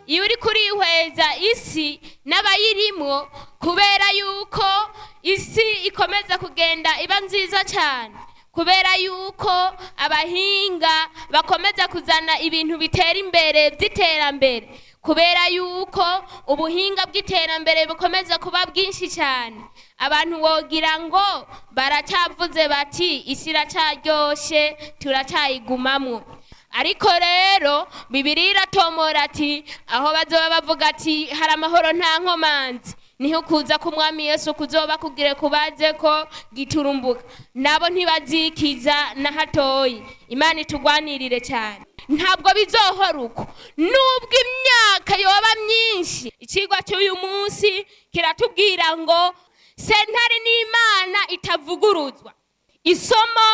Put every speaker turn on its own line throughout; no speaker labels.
iyo uri kurihweza isi n'abayirimwo kubera yuko isi ikomeza kugenda iba nziza cyane kubera yuko abahinga bakomeza kuzana ibintu bitera imbere by'iterambere kubera yuko ubuhinga bw'iterambere bukomeza kuba bwinshi cyane abantu wogira ngo baracyavuze bati isi iracaryoshe turacyayigumamwo ariko rero bibiri iratomora ati aho bazoba bavuga ati hari amahoro nta nkomanzi niho kuza k'umwami yesu kuzoba kugire kubaze ko giturumbuka nabo ntibazikiza na hatoyi imana itugwanirire cyane ntabwo bizohora uko nubwo imyaka yoba myinshi ikigwa cy'uyu munsi kiratubwira ngo sentare n'imana itavuguruzwa isomo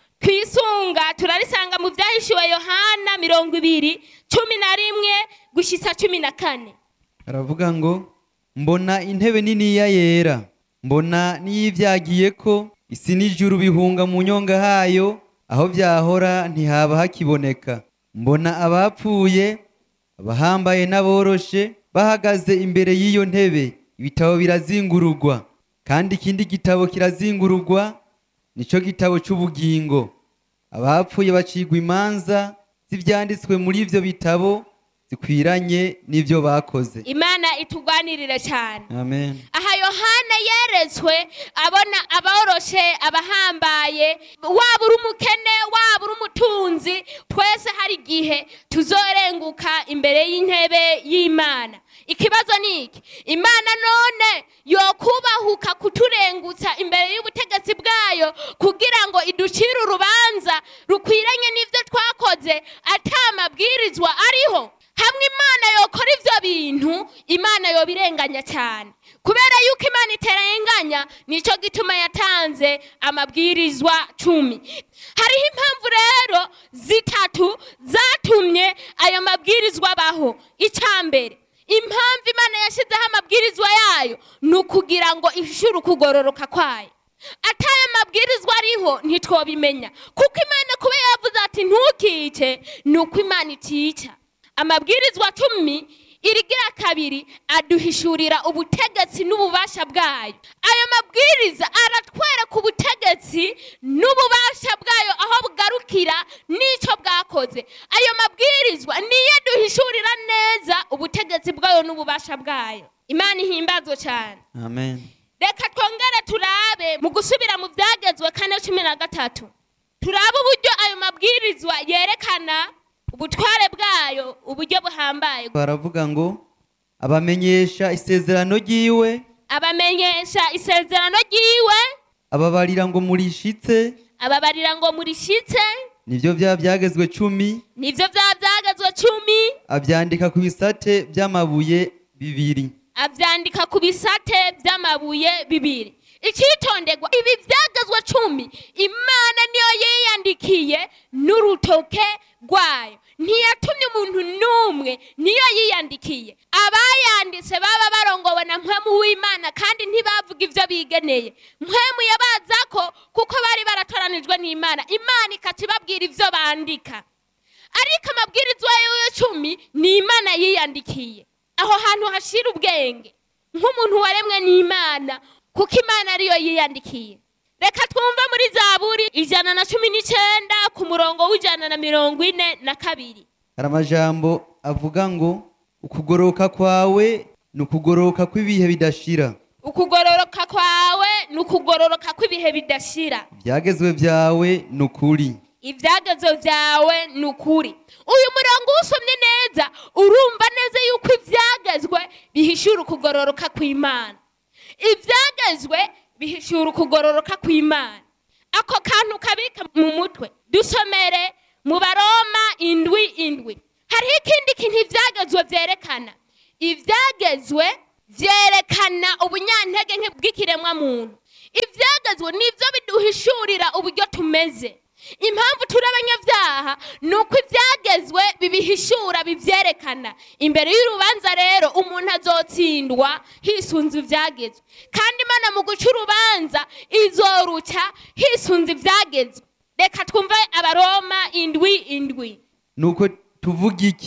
twisunga turarisanga mu byahishuwe yohana mirongo ibiri cumi na rimwe gushyitsa cumi na kane
aravuga ngo mbona intebe niniya yera mbona n'iyibyagiye ko isi n'ijuru bihunga mu nyonga hayo aho byahora ntihaba hakiboneka mbona abapfuye abahambaye n'aboroshe bahagaze imbere y'iyo ntebe ibitabo birazingururwa kandi ikindi gitabo kirazingururwa nicyo gitabo cy'ubugingo abapfuye bacigwa imanza z'ibyanditswe muri ibyo bitabo zikwiranye n'ibyo bakoze
imana itugwanirire cyane
amen
aha yohana yeretswe abona aboroshe abahambaye waba uri umukene waba uri umutunzi twese hari igihe tuzorenguka imbere y'intebe y'imana ikibazo ni iki imana none yokubahuka kuturengutsa imbere y'ubutegetsi bwayo kugira ngo iducire urubanza rukwiranye n'ibyo twakoze ata mabwirizwa ariho hamwe imana yokora ibyo bintu imana yobirenganya cyane kubera yuko imana iterenganya nicyo gituma yatanze amabwirizwa cumi hariho impamvu rero zitatu zatumye ayo mabwirizwa abaho icya mbere impamvu imana yashyizeho amabwirizwa yayo ni ukugira ngo ishyure ukugororoka kwayo ataye amabwirizwa ariho ntitwobimenya kuko imana kuba yavuze ati ntukice ni uko imana itica amabwirizwa cumi irigira kabiri aduhishurira ubutegetsi n'ububasha bwayo ayo mabwiriza aratwereka ubutegetsi n'ububasha bwayo aho bugarukira n'icyo bwakoze ayo mabwirizwa niyo aduhishurira neza ubutegetsi bwayo n'ububasha bwayo imana ihimbazwe cyane
amen
reka twongere turabe mu gusubira mu byagezwe kane cumi na gatatu turabe uburyo ayo mabwirizwa yerekana ubutware bwayo uburyo buhambaye
baravuga ngo abamenyesha isezerano ry'iwe
abamenyesha isezerano ry'iwe
ababarira ngo murishitse
ababarira ngo murishyitse
nibyo byaba byagezwe cumi
nibyo byaba byagezwe cumi
abyandika ku bisate by'amabuye bibiri
abyandika ku bisate by'amabuye bibiri icyitonderwa ibi byagezwe cumi imana niyo yiyandikiye n'urutoke rwayo ntiyatumye umuntu n'umwe niyo yiyandikiye abayanditse baba barongowe na mpwemu w'imana kandi ntibavuga ibyo bigeneye mpwemu yabaza ko kuko bari baratoranijwe n'imana imana ikata ibabwira ibyo bandika ariko amabwirizwa y'icumi ni imana yiyandikiye aho hantu hashira ubwenge nk'umuntu waremwe n'imana kuko imana ariyo yiyandikiye reka twumve muri zaburi ijana na cumi n'icyenda ku murongo w'ijana na mirongo ine na kabiri
hari amajambo avuga ngo ukugoroka kwawe ni ukugoroka kw'ibihe bidashira
ukugororoka kwawe ni ukugororoka kw'ibihe bidashira
ibyagezwe byawe ni ukuri
ibyagezo byawe ni ukuri uyu murongo usomye neza urumva neza yuko ibyagezwe bihishura ukugororoka kw'imana ibyagezwe bihishura ukugororoka kw'imana ako kantu kabika mu mutwe dusomere mu baroma indwi indwi hariho ikindi kintu ibyagezwe byerekana ibyagezwe byerekana ubunyantege nke bw'ikiremwa muntu ibyagezwe nibyo biduhishurira uburyo tumeze impamvu turi abanyabyaha ni uko ibyagezwe bibihishura bibyerekana imbere y'urubanza rero umuntu azotsindwa hisunze ibyagezwe kandi imana mu guca urubanza izoruca hisunze ibyagezwe reka twumve abaroma indwi indwi
nuko tuvuga iki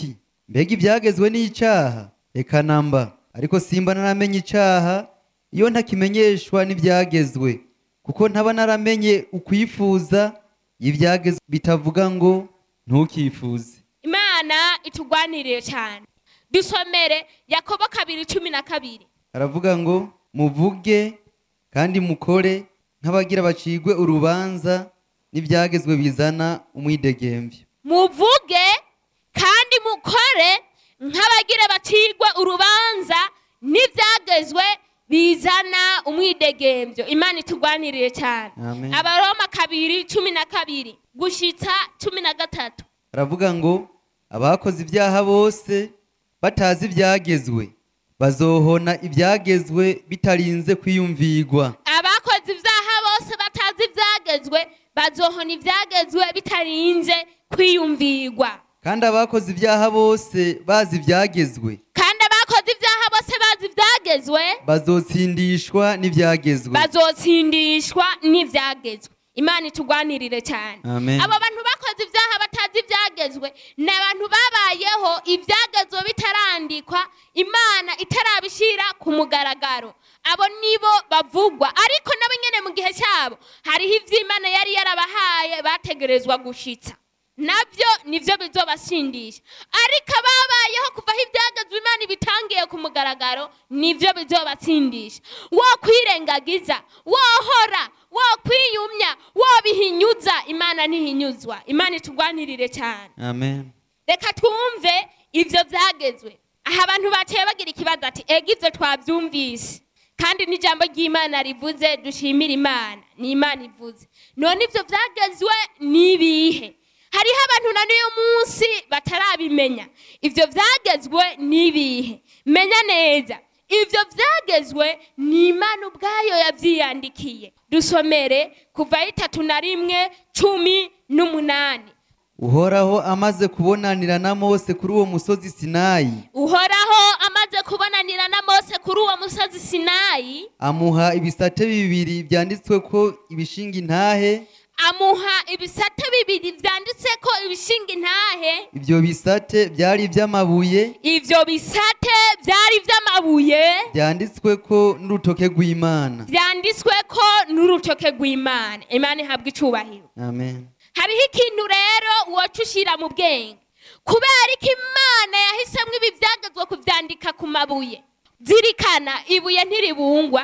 mbega ibyagezwe n'icaha reka namba ariko simba naramenye icaha iyo ntakimenyeshwa n'ibyagezwe kuko ntaba naramenye ukwifuza ibyagezwe bitavuga ngo ntukifuze
imana itugwaniriye cyane dusomere yakobo kabiri cumi na kabiri
aravuga ngo muvuge kandi mukore nk'abagira bacigwe urubanza n'ibyagezwe bizana umwidegembyo
muvuge kandi mukore nk'abagira bacigwe urubanza n'ibyagezwe bizana umwidegembyo imana itugwaniriye cyane
Amen.
abaroma kabiri cumi na kabiri gushitsa cumi na gatatu
aravuga ngo abakoze ibyaha bose batazi ibyagezwe bazohona ibyagezwe bitarinze kwiyumvirwa
abakoze ibyaha bose batazi ibyagezwe bazohona ibyagezwe bitarinze kwiyumvirwa
kandi abakoze ibyaha bose bazi ibyagezwe
kandi abakoze ibyaha bose bazi ibyagezwe
bazotsindishwa n'ibyagezwe
bazotsindishwa n'ibyagezwe imana itugwanirire cyane
Amen.
abo bantu bakoze ibyaha batazi ibyagezwe ni abantu babayeho ibyagezwe bitarandikwa imana itarabishyira ku mugaragaro abo nibo bavugwa ariko nabo nyine mu gihe cyabo hariho ibyo imana yari yarabahaye bategerezwa gushitsa nabyo nibyo bizobasindisha ariko ababayeho kuva aho ibyagezwe imana ibitangiye ku mugaragaro nibyo bizobatsindisha wo kwirengagiza wohora wo kwiyumya wo bihinyuza imana ntihinyuzwa imana itugwanirire cyane
amen
reka twumve ibyo byagezwe aha abantu baciye bagira ikibazo ati ega ibyo twabyumvise kandi n'ijambo ry'imana rivuze dushimire imana ni imana ivuze none ibyo byagezwe ni ibihe hariho abantu na n'uyu munsi batarabimenya ibyo byagezwe ni ibihe menya neza ibyo byagezwe ni imana ubwayo yabyiyandikiye dusomere kuva itatu na rimwe cumi n'umunani
uhoraho amaze kubonanira na mose kuri uwo musozi sinayi
uhoraho amaze kubonanira na mose kuri uwo musozi sinayi
amuha ibisate bibiri byanditswe ko ibishinga intahe
amuha ibisate bibiri byanditse ko ibishinga intahe
ibyo bisate byari iby'amabuye
ibyo bisate byari iby'amabuye
byanditswe ko n'urutoke rw'imana
byanditswe ko n'urutoke rw'imana imana ihabwa icubahiro
amen
hariho ikintu rero woca ushyira mu bwenge kubera ko imana yahisemo ibi byagezwe kubyandika ku mabuye zirikana ibuye ntiribungwa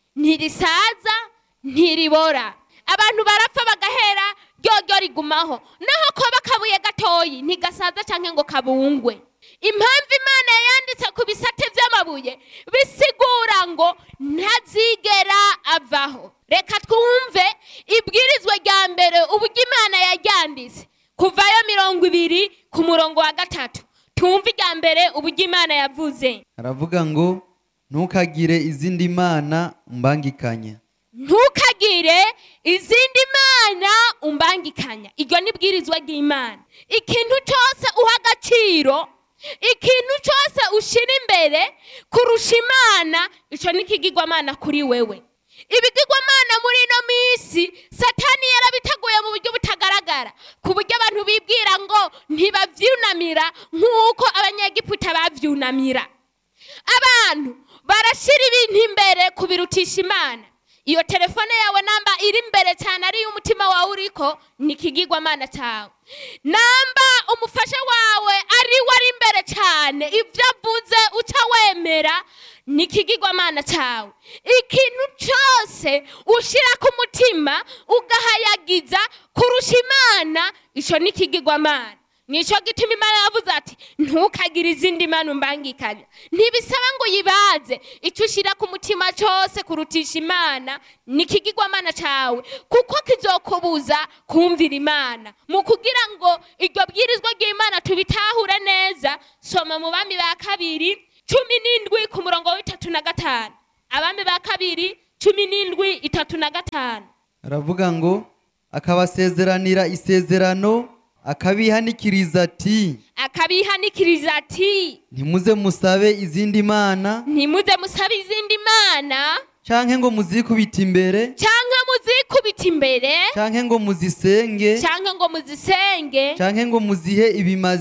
ntirisaza ntiribora abantu barapfa bagahera ryoryo rigumaho naho koba akabuye gatoyi ntigasaza cyangwa ngo kabungwe impamvu imana yanditse ku bisate by'amabuye bisigura ngo ntazigera avaho reka twumve ibwirizwa rya mbere uburyo imana yaryanditse kuvayo mirongo ibiri ku murongo wa gatatu tumve irya mbere uburyo imana yavuze
aravuga ngo ntukagire izindi mana mbangikanya
ntukagire izindi mana umbangikanya iryo ni ibwirizwa ry'imana ikintu cyose uha agaciro ikintu cyose ushyira imbere kurusha imana icyo ni ikigirwamana kuri wewe ibigirwamana muri ino minsi satani yarabiteguye mu buryo butagaragara ku buryo abantu bibwira ngo ntibabyunamira nk'uko abanyegiputa babyunamira abantu barashyira ibintu imbere kubirutisha imana iyo telefone yawe namba iri imbere cyane ariyo umutima wawe uriko ni ikigirwamana cyawe namba umufasha wawe ari we ari imbere cyane ibyo avuze uca wemera ni ikigirwamana cyawe ikintu cyose ushyira ku mutima ugahayagiza kurusha imana icyo ni ikigirwamana nicyo gituma imana yavuze ati ntukagire izindi mana umbangikanya ntibisaba ngo uyibaze icyo ushyira ku mutima cyose kurutisha imana ni ikigirwamana cyawe kuko kizokubuza kumvira imana mu kugira ngo iryo bwirizwa ry'imana tubitahure neza soma mu bami ba kabiri cumi n'indwi ku murongo w'itatu na gatanu abami ba kabiri cumi n'indwi itatu na gatanu
aravuga ngo akabasezeranira isezerano akabihanikiriza ati
akabihanikiriza ati
ntimuze musabe izindi mana
ntimuze musabe izindi mana
canke ngo muzikubite imbere
cyangwa muzikubita imbere
canke ngo muzisenge
cyangwa ngo muzisenge
canke ngo muzihe ibimazi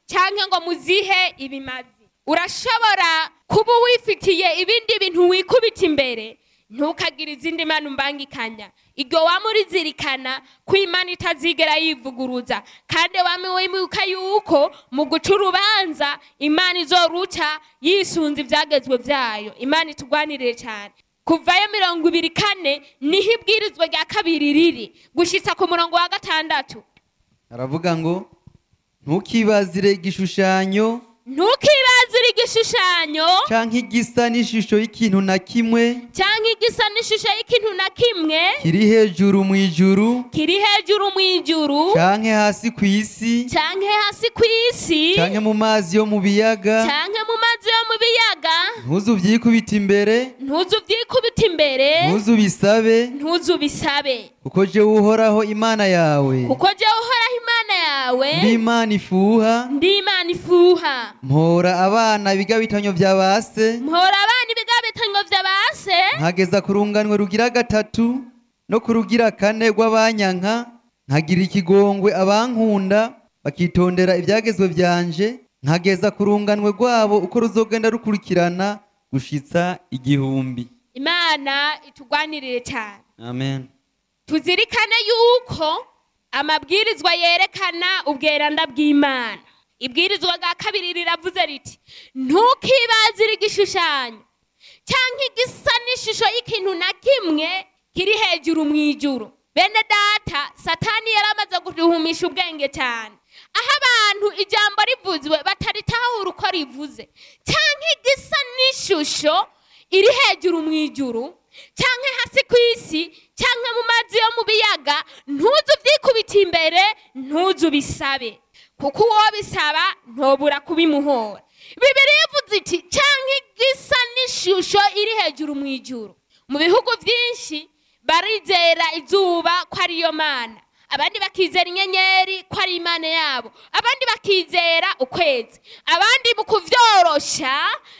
cyangwa ngo muzihe ibimazi urashobora kuba wifitiye ibindi bintu wikubita imbere ntukagire izindi mana umbangikanya iryo waba urizirikana ko imana itazigera yivuguruza kandi waba wibuka yuko mu guca urubanza imana izoruca yisunze ibyagezwe byayo imana itugwanirire cyane kuvayo mirongo ibiri kane niho ibwirizwa rya kabiri riri gushyitsa ku murongo wa gatandatu
aravuga ngo ntukibazire igishushanyo
ntukibazire igishushanyo
canke igisa n'ishusho y'ikintu na kimwe
cyangwa igisa n'ishusho y'ikintu na kimwe
kiri hejuru mu ijuru
kiri hejuru mu ijuru
canke hasi ku isi
cyangwa hasi ku isi
canke mu mazi yo mu biyaga
cyangwa mu mazi yo mu biyaga
ntuzu vyikubita imbere
ntuzu byikubita imbere
ntuzu bisabe
ntuzu bisabe
kuko jewe uhoraho imana yawe
kuko jya uhoraho imana yawe
ndi imana ifuha
ndi imana ifuha
mpora abana ibigabitanyo vya base
mpora abana ibigabitanyo vya base
nkageza ku runganwe rugira gatatu no ku rugira kane rw'abanyanka nkagira ikigongwe abankunda bakitondera ibyagezwe byanje nkageza ku runganwe rwabo uko ruzogenda rukurikirana gushitsa igihumbi
imana itugwanirire cyane
amen
tuzirikane yuko amabwirizwa yerekana ubweranda bw'imana ibwirizwa rya kabiri riravuze riti ntukibazire igishushanyo cyangwa igisa n'ishusho y'ikintu na kimwe kiri hejuru mu ijuru bene data satani yari amaze guhumisha ubwenge cyane aho abantu ijambo rivuzwe bataritahura uko rivuze cyangwa igisa n'ishusho iri hejuru mu ijuru cyangwa hasi ku isi cyangwa mu mazi yo mu biyaga ntuzu byikubita imbere ntuzu bisabe kuko uwo bisaba ntobura kubimuhora bibiri ivuze iti cyangwa igisa n'ishusho iri hejuru mu ijuru mu bihugu byinshi barizera izuba ko ariyo mana abandi bakizera inyenyeri ko ari imana yabo abandi bakizera ukwezi abandi mu kuvyorosha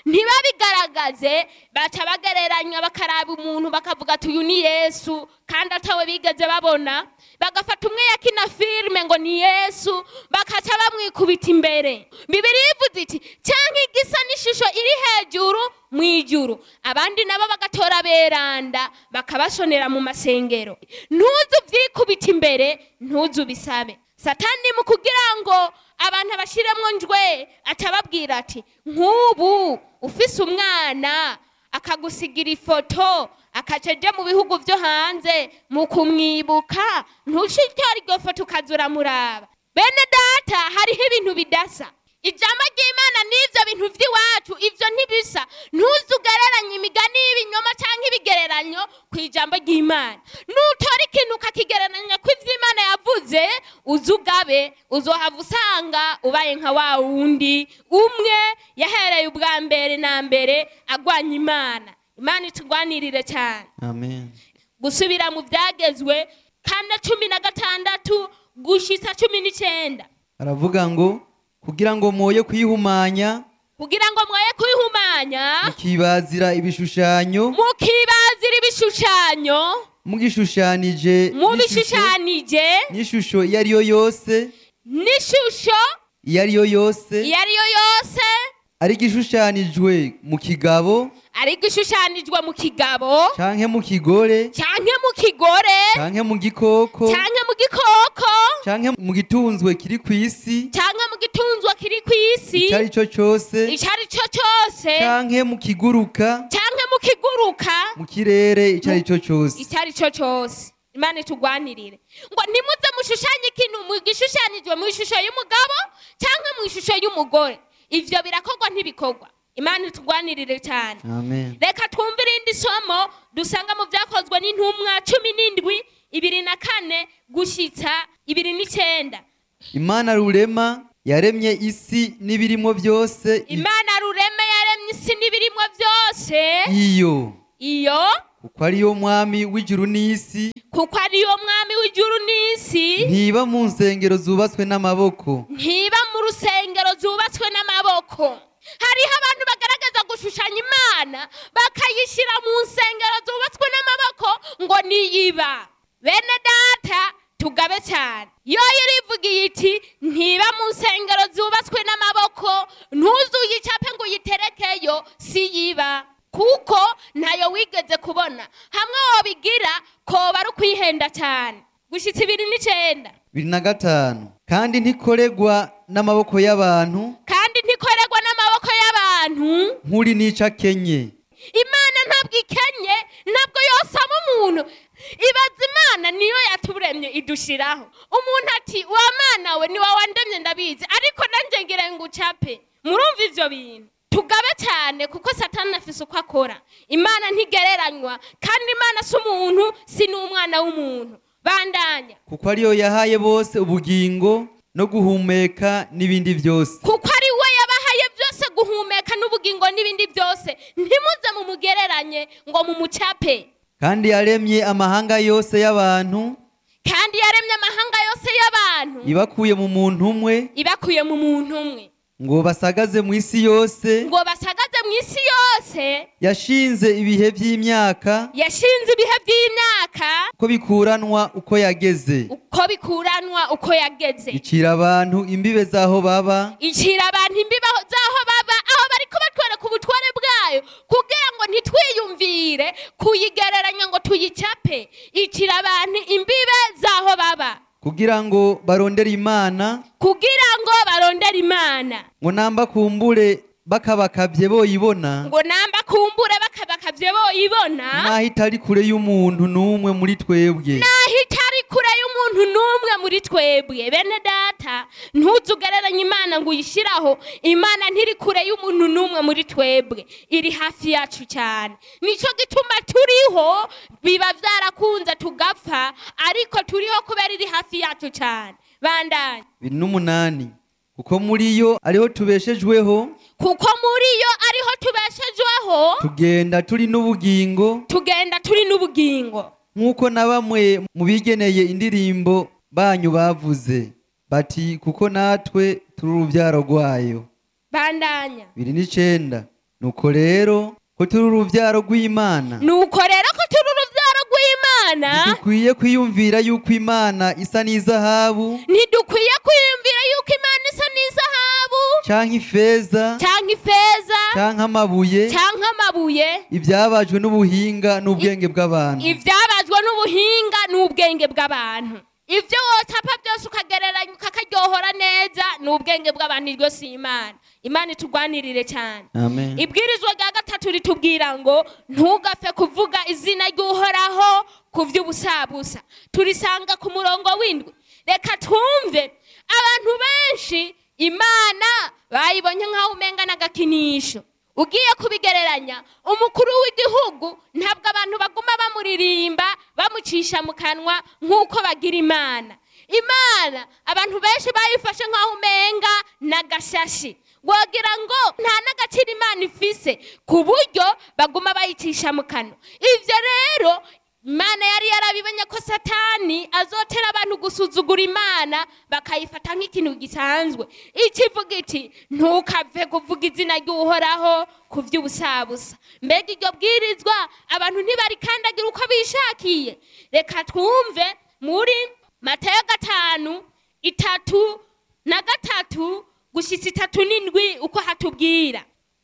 ntibabigaragaze baca bagereranya bakaraba umuntu bakavuga ati uyu ni yesu kandi atawe bigeze babona bagafata umwe yakina filime ngo ni yesu bakaca bamwikubita imbere bibiri ivuze iti cyangwa igisa n'ishusho iri hejuru mu ijuru abandi nabo bagatora beranda bakabashonera mu masengero ntuzu byikubita imbere ntuzu bisabe satani mu kugira ngo abantu abashyiremo njwe atababwira ati nk'ubu ufise umwana akagusigira ifoto akaca ajya mu bihugu byo hanze mu kumwibuka ntushitore iryo foto ukaza uramuraba bene data hariho ibintu bidasa ijambo ry'imana n'ibyo bintu by'iwacu ibyo ntibisa ntuzugereranye imigani y'ibinyoma cyangwa ibigereranyo ku ijambo ry'imana nutora ikintu ukakigereranya ku iby'imana yavuze uze ugabe uzohava usanga ubaye nka wa wundi umwe yahereye ubwa mbere na mbere agwanya imana imana itugwanirire cyane
amen
gusubira mu byagezwe kane cumi na gatandatu gushitsa cumi n'icyenda
aravuga ngo kugira ngo mwoye kwihumanya
kugira ngo mwoye kwihumanya
mukibazira ibishushanyo
mukibazira ibishushanyo
mugishushanije n'ishusho-
mubishushanije
n'ishusho iyo ari yo yose
n'ishusho
iyo ari yo yose
iyo ari yo yose
ari igishushanijwe mu kigabo
ariko ishushanijwe mu kigabo
canke mu kigore
cyangwa mu kigore
canke mu gikoko
cyangwa mu gikoko
canke mu gitunzwe kiri ku isi
cyangwa mu gitunzwa kiri ku isi
icyo ari cyo cyose
icyo ari cyo cyose
canke mu kiguruka
cyangwa mu kiguruka
mu kirere icyo ari cyo cyose
icyo ari cyo cyose imana itugwanirire ngo ntimuze mushushanye ikintu mu gishushanyijwe mu ishusho y'umugabo cyangwa mu ishusho y'umugore ibyo birakorwa ntibikorwa imana itugwanirire cyane
amen
reka twumve irindi somo dusanga mu byakozwe n'intumwa cumi n'indwi ibiri na kane gushyitsa ibiri n'icyenda
imana rurema yaremye isi n'ibirimo byose i-
imana rureme yaremye isi n'ibirimo byose
iyo
iyo
kuko ariyo mwami w'ijuru n'isi
kuko ariyo mwami w'ijuru n'isi
ntiba mu nsengero zubatswe n'amaboko
ntiba mu rusengero zubatswe n'amaboko hariho abantu bagaragaza gushushanya imana bakayishyira mu nsengero zubatswe n'amaboko ngo niyiba bene data tugabe cyane yoyo irivugiye iti ntiba mu nsengero zubatswe n'amaboko ntuzuyicape ngo uyiterekeyo si yiba kuko ntayo wigeze kubona hamwe wobigira koba ari ukwihenda cyane gushyitsa ibiri n'icyenda
bibiri na gatanu kandi ntikoregwa n'amaboko y'abantu
kandi ntikorerwa n'amaboko y'abantu
nk'uri nica akenye
imana ntabwo ikenye ntabwo yosaba umuntu ibaza imana niyo yaturemye idushiraho umuntu ati wa mana we ni wowe wandemye ndabizi ariko nanjye ngira ngo ucape murumva ivyo bintu tugabe cyane kuko satani afise uko akora imana ntigereranywa kandi imana si umuntu si n'umwana w'umuntu bandanya
kuko ariyo yahaye bose ubugingo no guhumeka n'ibindi byose
kuko ari we yabahaye byose guhumeka n'ubugingo n'ibindi byose ntimuze mumugereranye ngo mumucape
kandi yaremye amahanga yose y'abantu
kandi yaremye amahanga yose y'abantu
ibakuye mu muntu umwe
ibakuye mu muntu umwe
ngo basagaze mu isi yose
ngo basagaze mu isi yose
yashinze ibihe by'imyaka
yashinze ibihe by'imyaka
ko bikuranwa uko yageze
uko bikuranwa uko yageze
icira abantu imbibe z'aho baba
icira abantu imbibe z'aho baba aho bari kubatwereka ubutware bwayo kugira ngo ntitwiyumvire kuyigereranya ngo tuyicape icira abantu imbibe z'aho baba
kugira ngo barondere imana
kugira ngo barondere imana
ngo namba kumbure bakabakabye boyibona
ngo namba kumbure bakabakavye boyibona
naho itari kure y'umuntu n'umwe muri twebwe
naho itari kure y'umuntu n'umwe muri twebwe bene data ntuzugereranye imana ngo uyishyiraho imana ntiri kure y'umuntu n'umwe muri twebwe iri hafi yacu cyane nicyo gituma turiho biba byarakunze tugapfa ariko turiho kubera iri hafi yacu cyane bandanye
bibiri n'umunani kuko muri yo ariho tubeshejweho
kuko muri yo ariho tubeshejweho
tugenda turi n'ubugingo
tugenda turi n'ubugingo
nk'uko na bamwe mu bigeneye indirimbo banyu bavuze bati kuko natwe turi urubyaro rwayo
bandanya
biri n'icenda nuko rero ko turi urubyaro rw'imana
nuko rero ko turi urubyaro rw'imana
ntidukwiye kwiyumvira yuko imana isa n'izahabu
ntidukwiye kwiyumvira yuko imana isa n'izahabu
canke ifeza
cyangwa ifeza
canke amabuye
cyangwa amabuye
ibyabajwe n'ubuhinga n'ubwenge bw'abantu
ibyabazwa n'ubuhinga n'ubwenge bw'abantu ibyo wotapa byose ukagereranya ukakaryohora neza ni ubwenge bw'abantu iryo si imana imana itugwanirire cyane
amen
ibwirizwa rya gatatu ritubwira ngo ntugapfe kuvuga izina ry'uhoraho ku by'ubusabusa turisanga ku murongo w'indwi reka twumve abantu benshi imana bayibonye nk'aho umenga n'agakinisho ugiye kubigereranya umukuru w'igihugu ntabwo abantu baguma bamuririmba bamucisha mu kanwa nk'uko bagira imana imana abantu benshi bayifashe nk'aho umenga n'agashashi wagira ngo nta n'agaciro imana ifise ku buryo baguma bayicisha mu kanwa ibyo rero imana yari yarabibonye ko satani azotera abantu gusuzugura imana bakayifata nk'ikintu gisanzwe ikivuga iti ntukave kuvuga izina ry'uhoraho ku by'ubusabusa mbega iryo bwirizwa abantu ntibarikandagira uko bishakiye reka twumve muri matayo gatanu itatu na gatatu gushyitsa itatu n'indwi uko hatubwira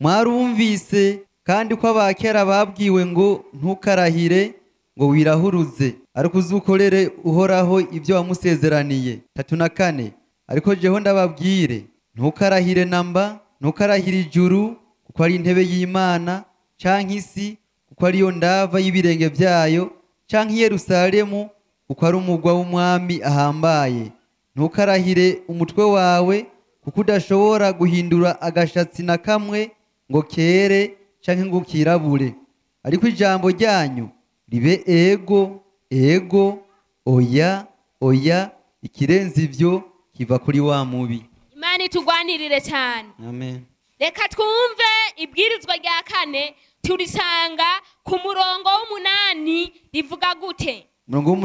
mwarumvise kandi ko abakera babwiwe ngo ntukarahire ngo wirahuruze ariko uzukorere uhoraho ibyo wamusezeraniye tatu na kane ariko jeho ndababwire ntukarahire namba ntukarahire ijuru kuko ari intebe y'imana canke isi kuko ariyo ndava y'ibirenge byayo canke i yerusalemu kuko ari umugwa w'umwami ahambaye ntukarahire umutwe wawe kuko udashobora guhindura agashatsi na kamwe ngo kere canke ngo kirabure ariko ijambo ryanyu ribe ego ego oya oya ikirenze ivyo kiva kuri wa mubi
imana itugwanirire cyane
amen
reka twumve ibwirizwa rya kane turisanga ku murongo w'umunani rivuga gute
umurongo